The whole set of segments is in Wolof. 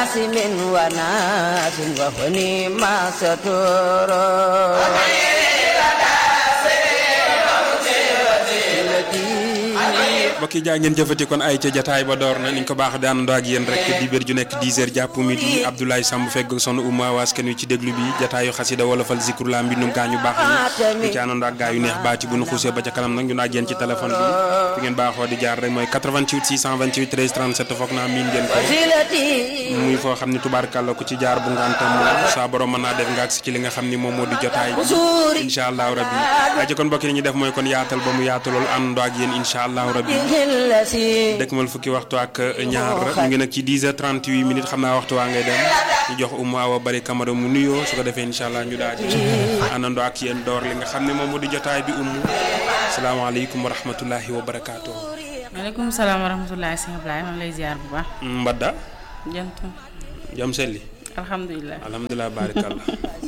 عاصم وناس وهني ما ستر mbokk yi jaa ngeen jëfati kon ay ca jataay ba door na ni ñu ko baax di àndandoo ak yéen rek di bér ju nekk 10 heures jàpp midi Abdoulaye Samb fegg son umma waaskan wi ci déglu bi jataayu xasida wolofal zikru la mbindum gaañu baax ñi ñu ci àndandoo ak gaa yu neex baati bu nu xuusee ba ca kanam nag ñu naaj yéen ci téléphone bi fi ngeen baaxoo di jaar rek mooy 88 628 13 37 foog naa miin ngeen ko muy foo xam ni tubaarkàlla ku ci jaar bu ngantam saa borom mën naa def nga agsi ci li nga xam ni moom moo di jotaay incha allahu rabbi aja kon mbokk yi ñu def mooy kon yaatal ba mu yaatu lool àndandoo ak yéen incha allahu rabbi dëkk mal fukki waxtu ak ñaar ñu ngi nag ci 10 heures 38 minutes xam naa waxtu waa ngay dem ñu jox Oumou Awa Bari Camara mu nuyoo su ko defee incha allah ñu daal di àndandoo ak yéen door li nga xam ne moom moo di jotaay bi Oumou salaamaaleykum wa rahmatullahi wa barakaatu. maaleykum salaam wa rahmatullahi sëñ Ablaye man lay ziar bu baax. Mbadda. jant. jam selli. alhamdulilah alhamdulilah baarikallah.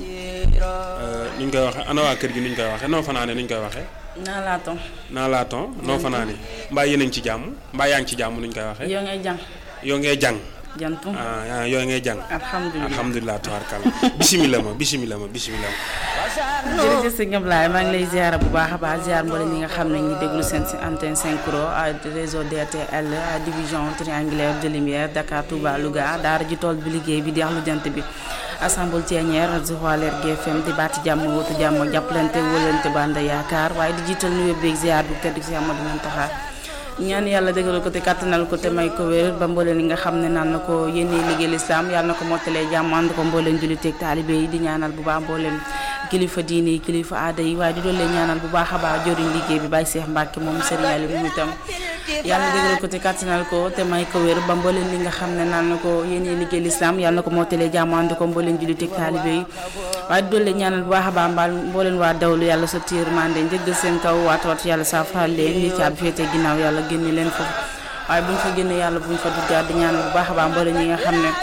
ni ñu koy waxee ana waa kër gi ni ñu koy waxee noo fanaane ni ñu koy waxee. naa laa ton. naa laa ton noo fanaane mbaa yéen a ngi ci jàmm mbaa yaa ngi ci jàmm ni ñu koy waxee. yoo ngay jàng. yoo ngay jàng. jantu. ah yoo ngay jàng. alhamdulilah alhamdulilah tabaarkalla bisimila ma bisimila ma bisimila ma. jërëjëf sëñ Ablaye maa ngi lay ziar bu baax a baax ziar mboolem ñi nga xam ne ñu déglu seen si antenne synchro réseau DTL division triangulaire de lumière Dakar Touba Louga daara ji tool bi liggéey bi di wax lu jant bi. assemble Thiénière Joal GFM di baati jàmm wootu jàmm jàppalante wëlante banda yaakaar waaye di jiital nuyoo beeg ziar bu tedd si Amadou Mountakha ñaan yàlla dëggal ko te kàttanal ko te may ko wér ba mbooleen li nga xam ne naan na ko yéene liggéey lislaam yàlla na ko mottalee jàmm ànd ko mbooleen julliteeg taalibe yi di ñaanal bu baax mbooleen kilifa diine yi kilifa aada yi waaye di doon leen ñaanal bu baax a baax joriñ liggéey bi Baye Cheikh Mbacke moom Serigne Aliou moom itam yàlla dëggal ko te kàttanal ko te may ko wér ba mbooleen li nga xam ne naan na ko yéene liggéey lislaam yàlla na ko mottalee jàmm ànd ko mbooleen julliteeg taalibe yi waaye di doon leen ñaanal bu baax a baax mbaal mbooleen waa dawlu yàlla sa tiir mande njëggal seen kaw waat waat yàlla saafaraal leen ñi caabi féete ginnaaw yàlla génne leen foofu waaye buñ fa génne yàlla buñ fa duggaat di ñaanal bu baax a baax mbooleen ñi nga xam ne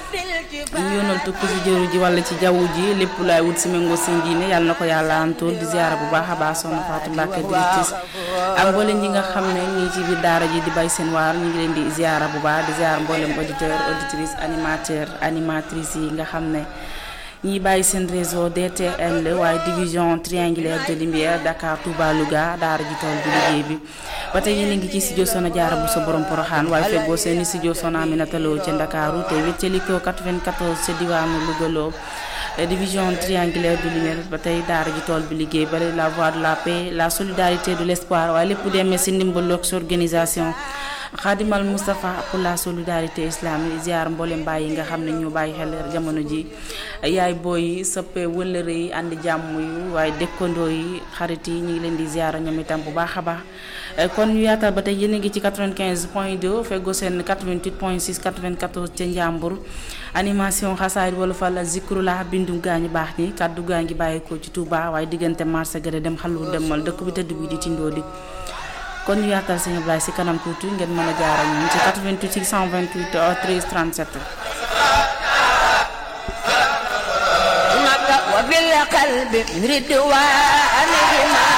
ñu yoonal tukki ci jëru ji wala ci jaww ji lépp laay wut si méngoo seen diine yàlla na ko yàlla antool di ziara bu baax a baax soxna Fatou Mbacke directrice ak mboolem ñi nga xam ne ñii ci biir daara ji di bay seen waar ñu ngi leen di ziara bu baax di ziara mboolem auditeur auditrice animateur animatrice yi nga xam ne ñiy bàyyi seen réseau DTL waaye division triangulaire de lumière Dakar Touba Louga daara ji tool bi liggéey bi ba tey yéen a ngi ci studio Soxna Jaara bu sa borom poroxaan waaye feggoo seen studio Soxna Aminata Lo ca Ndakaaru te wéttalikoo 94 ca diwaanu Louga Lo division triangulaire de lumière ba tey daara ji tool bi liggéey bale la voie de la paix la solidarité de l'espoir waaye lépp demee si ndimbalu ak sa organisation Khadimal Moustapha pour la solidarité islamique ziar mboolem baay yi nga xam ne ñu bàyyi xel jamono ji yaay booy sëppe wëllëre yi àndi jàmm yu waaye dëkkandoo yi xarit yi ñu ngi leen di ziar ñoom itam bu baax a baax kon ñu yaatal ba tey yéen a ngi ci 95 point 2 feggoo seen 88 point 6 94 ca Njàmbur animation xasaayid wala fa la zikru la bindu gaa ñi baax ñi kàddu gaa ngi bàyyeekoo ci Touba waaye diggante marché gëre dem xalu demal dëkk bi tëdd bi di tindoo di kon ñu yaatal sëñ Ablaye si kanam tuuti ngeen mën a jaar ak ñun ci 88 628 13 37. وبالقلب ردوانهما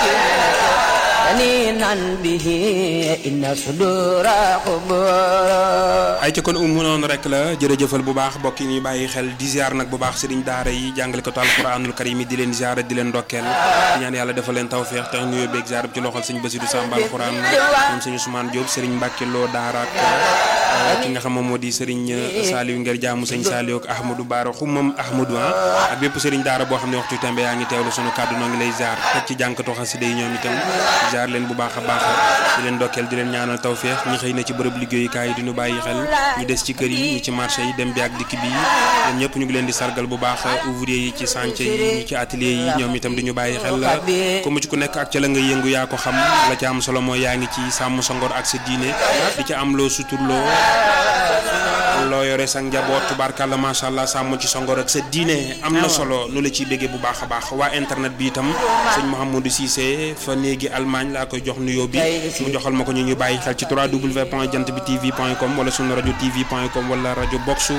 ونينا به إن صدور قبور ay ca kon umu noonu rek la jërëjëfal bu baax mbokk yi ñuy bàyyi xel di ziar nag bu baax sëriñ daara yi jàngale ko alquranul karim yi di leen ziar di leen ndokkeel di ñaan yàlla defal leen tawféex te ñu yóbbeeg ziar bi ci loxol sëñ Bassirou Samba alquran moom sëñ Ousmane Diop sëriñ Mbacke Lo daara ak ki nga xam moom moo di sëriñ Saliou Nger jaamu sëñ Saliou ak Ahmadou Baara xumam Ahmadou ah ak bépp sëriñ daara boo xam ne waxtu tembe yaa ngi teewlu sunu kàddu noo ngi lay ziar teg ci jànkatu xasida yi ñoom itam ziar leen bu baax a baax di leen ndokkeel di leen ñaanal tawféex ñi xëy na ci bërëb liggéeyukaay yi di ñu bàyyi xel ñu des ci kër yi ñi ci marché yi dem bi ak dikk bi ñoom ñëpp ñu ngi leen di sargal bu baax ouvrier yi ci chantier yi ñi ci atelier yi ñoom itam di ñu bàyyi xel ku mu ci ku nekk ak ca la nga yëngu yaa ko xam la ca am solo mooy yaa ngi ci sàmm sa ngor ak sa diine di ca am loo suturloo loo yore sa njaboot tubaarkàlla macha allah sàmm ci sa ngor ak sa diine am na solo nu la ciy béggee bu baax a baax waa internet bi itam sëñ Mouhamadou Cissé fa néegi Allemagne laa koy jox nuyoo bi mu joxal ma ko ñu ñu bàyyi xel ci 3w point jant bi tv point com wala sunu rajo tv point com wala rajo boxu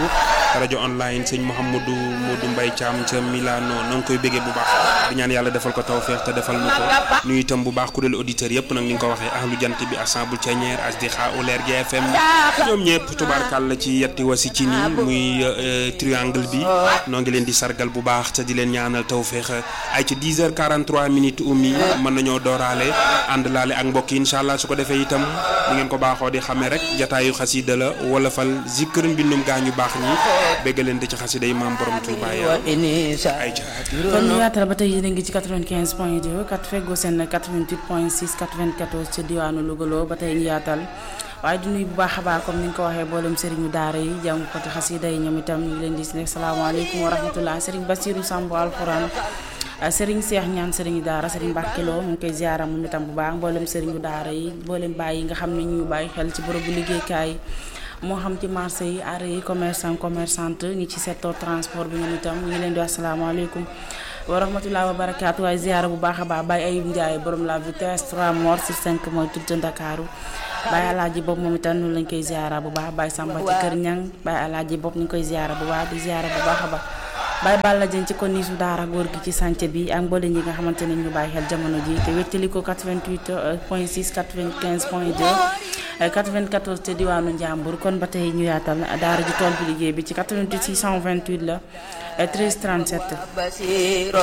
rajo online sëñ Mouhamadou Modou Mbaye Thiam ca Milano na nga koy béggee bu baax di ñaan yàlla defal ko tawfeex te defal na ko nuyu itam bu baax kuréelu auditeurs yëpp nag ni nga ko waxee ahlu jant bi assemble Thiéniere Asdiqa Oler GFM ñoom ñëpp tubaarkàlla ci yetti wasi ci nii muy triangle bi noo ngi leen di sargal bu baax te di leen ñaanal tawfeex ay ci 10 heures 43 minutes umi mën nañoo dooraale ànd laale ak mbokk yi incha allah su ko defee itam ni ngeen ko baaxoo di xamee rek jataayu xasida la wala fal zikr mbindum gaa ñu baax ñi bégg leen di ci xasida yi maam borom Touba ya ay kon ñu yaatal ba tey yéen a ngi ci 95 point 2 kat feggoo seen 88 point 6 94 ci diwaanu Louga ba tey ñu yaatal waaye di nuyu bu baax a baax comme ni nga ko waxee boolem sëriñu daara yi jàng ko ci xasida yi ñoom itam ñu ngi leen di ne salaamaaleykum wa rahmatullah sëriñ Basiru Samb alxuraan sëriñ Seex ñaan sëriñu daara sëriñ Mbàkkiloo mu ngi koy ziara moom itam bu baax mboolem sëriñu daara yi mboolem bàyyi yi nga xam ne ñu bàyyi xel ci bërëbu liggéeykaay moo xam ci marché yi arrêt yi commerçant commerçante ñi ci secteur transport bi ñoom itam ñu ngi leen di wax salaamaaleykum wa rahmatulah wa barakaatu waaye ziara bu baax a baax Baye Ayib Ndiaye borom la vitesse 3 morts sur 5 mooy tudd Ndakaaru Baye Alaaji Bopp moom itam noonu lañ koy ziara bu baax Baye Samba ci kër ñang Baye Alaaji Bopp ñu ngi koy ziara bu baax di ziara bu baax a baax Baye Balla Dieng ci kon niisu daara góor gi ci sànce bi ak mboole ñi nga xamante ne ñu bàyyi xel jamono ji te wéttali ko 88 point 6 95 point 2 94 te diwaanu Njàmbur kon ba tey ñu yaatal daara ji tool bi liggéey bi ci 88 628 la 13 37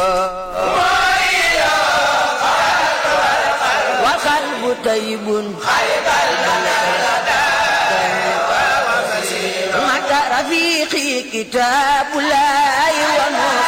وقلب طيب مع رفيقي كتاب الله ونور